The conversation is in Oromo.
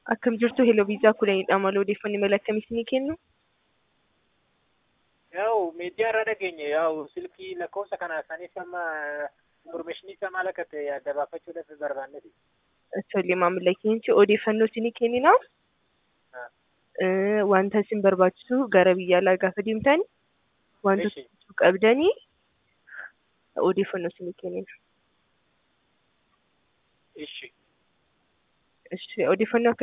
Akkam jirtu heloo viizaa kudhaniidha malee odeeffannoo mala akkamii isinii kennu? Yaa'u miidiyaa irra dhageenye yaa'u silkii lakkoofsa kana saniif amma informeeshinii isaa maal akka ta'e adda baafachuudhaaf barbaanneeti. Tole maamila keenya odeeffannoo isinii kennina. Wanta isin barbaachisu gara biyya alaa gaafa deemtan wantoota Ishi. qabdanii odeeffannoo isinii kennina. Ishi. Ishi odeeffannoo